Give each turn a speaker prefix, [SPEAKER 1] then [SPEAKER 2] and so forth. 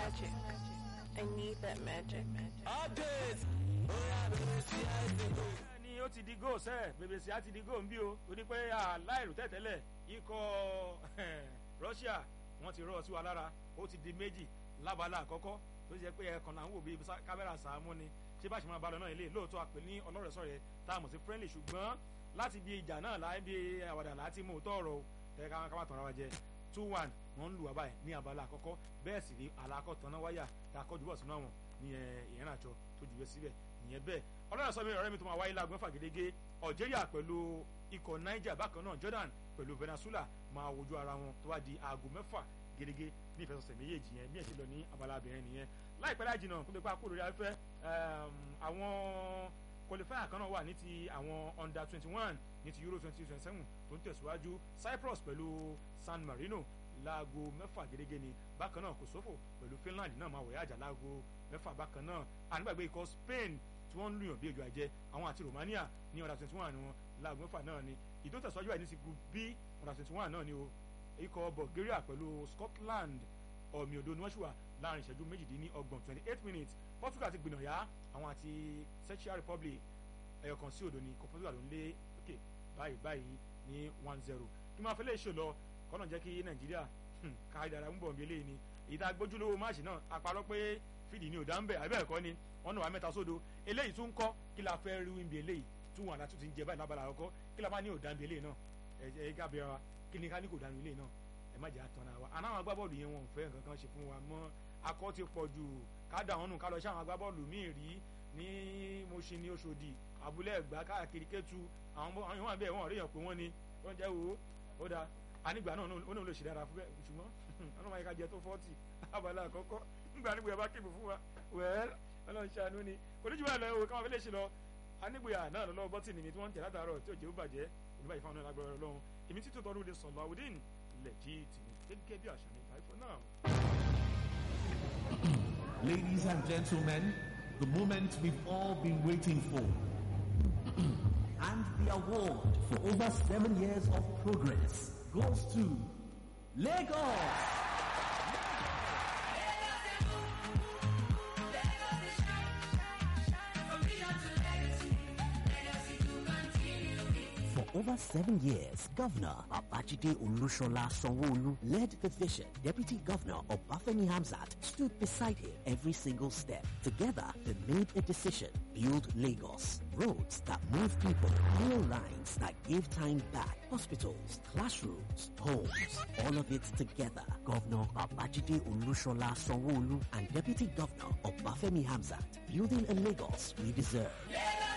[SPEAKER 1] magic. I need that magic.
[SPEAKER 2] update oya bẹ̀rẹ̀ sí àìsèkò.
[SPEAKER 3] ni ó ti di góò sẹ́ẹ̀ bèbèsì á ti di góò ń bí o torí pé aláìrò tẹ̀tẹ̀lẹ̀ ikọ̀ Russia wọ́n ti rọ́ sí wa lára ó ti di méjì lábala àkọ́kọ́ tó ṣe pé ẹ̀kan náà ń wò bí kámẹ́rà sàámú ni ṣé bá ṣe máa bá lọ náà ilé lóòótọ́ àpè ní ọlọ́rẹ̀ẹ́sọ̀rẹ́ tá a mọ̀ sí friendly ṣùgbọ́n láti bí ìjà náà láì bí àwàdà láti mú òótọ́ ọ̀rọ̀ tẹ́ ká má tàn ara wa jẹ two one wọ́n ń lù wá báyìí ní abala àkọ́kọ́ bẹ́ẹ̀ sì rí alákọ̀tàn náà wáyà tá a kọ́ jùbọ̀ sínú àwọn ní ìyẹn àjọ tó jùwé síbẹ̀ ìyẹn bẹ́ẹ̀ ọlọ́run sọ mi ọ̀rẹ́ mi tó máa wáyé láago mẹ́fà gẹ́gẹ́ Algeria pẹ̀lú ikọ̀ Niger bákan náà Jordan pẹ̀lú Venezuela máa wojú ara wọn tó wá di aago mẹ́fà gẹ́gẹ́ ní ìfẹsọ̀sẹ̀ méjèèjì yẹn bí ẹ̀ ṣe lọ ní abala abìnrin nìyẹn láìpẹ́ láì jìnnà kó lè pa kúrò lórí afẹ́ àwọn qualifier kan náà wà ní ti àwọn under twenty one ní ti Euro twenty twenty seven tó ń tẹ̀síwájú Cyprus pẹ̀lú San Marino láago mẹ́fà gẹ́gẹ́ ni bákan náà Kosovo pẹ̀lú Finland náà máa wọ̀yá àjà láago mẹ́fà bákan náà ànígbàgbé ikọ̀ Spain tí wọ́n ń lùyàn bí ejò àjẹ àwọn àti Romania ní under twenty one ni wọn láago mẹ́fà náà ni ìdó tẹ̀síwájú àìní ti group B under twenty one náà ni o ikọ̀ Bulgaria pẹ̀lú Scotland ọ̀mì òdo ni wọ́n ṣùwà láàrin ìṣẹ́jú méjìdínlọ́gbọ̀n twenty eight minutes Portugal ti gbìnàyà àwọn àti Czech Republic ẹ̀yọ̀kan sí òdo ni ikọ̀ Portugal ló ń lé òkè báyìí báyìí ní one zero kí máa fẹ́ lè ṣe lọ kọ́nà jẹ́ kí Nàìjíríà ká ìdára ń bọ̀ bí eléyìí ni ìdá gbójúlówó máàṣì náà àparọ́ pé fìdí ni ò dá ń bẹ̀ àbẹ́ ẹ̀kọ́ ni wọ́n náà wà mẹ́ta sódo eléyìí tún kọ́ kí la fẹ́ rí wíńbi eléyìí tún wọn àdá tún ti ń jẹ báyìí lábala àkọ́kọ́ kí la bá ní ò dá ń bi eléyìí náà ẹ ẹ gábẹ́ wa kí ni ká ní kò dá ń bi eléyìí náà ẹ má jẹ́ àtọ̀nà wa àná àwọn agbábọ́ọ̀lù yẹn wọn ò fẹ́ nǹkan kan ṣe fún wa mọ́ akọ́ ti pọ̀ jù ká dà wọ́n nù ká lọ sí àwọn agbábọ́ọ̀lù míì rí ní Mùṣín ní Òṣòdì Abúlé Ẹ̀gbá káàkiri Kétu àwọn àwọn ìwọ̀n bẹ́ẹ̀ wọ́n rí yàn pé wọ́n ni wọ́n jẹ́ wo ó dáa anigba náà ó náà lè ṣe dára fún bẹ́ẹ̀ ṣùgbọ́n ọlọ́mọ ayé ká jẹ tó fọ́ọ̀tì abala àkọ́kọ́ nígbà nígbà bá kébù fún wa wẹ́ẹ́l ọlọ́run ṣàánú ni oníjúmọ̀ ẹ̀ lọ òwe káwọn fi lè ṣe lọ anigboya náà lọ́wọ́ bọ́tì nìmi tí wọ́n ń tẹ̀ látàárọ̀ tí òjò bàjẹ́ oníbàyí fáwọn náà lágbára ọlọ́run èmi títún tọ́lú lè sọ̀lọ́ àwòdìn lẹ́jìtì ní gẹ́gẹ́ bí àṣà ní báyìí fún náà.
[SPEAKER 4] Ladies and gentlemen, the moment we've all been waiting for. and the award for over seven years of progress goes to Lagos. For over seven years, Governor Babajide Olushola Sanwo-Olu led the vision. Deputy Governor Obafemi Hamzat stood beside him every single step. Together, they made a decision. Build Lagos. Roads that move people. Rail lines that give time back. Hospitals, classrooms, homes. All of it together. Governor Babajide Olushola Sanwo-Olu and Deputy Governor Obafemi Hamzat building a Lagos we deserve.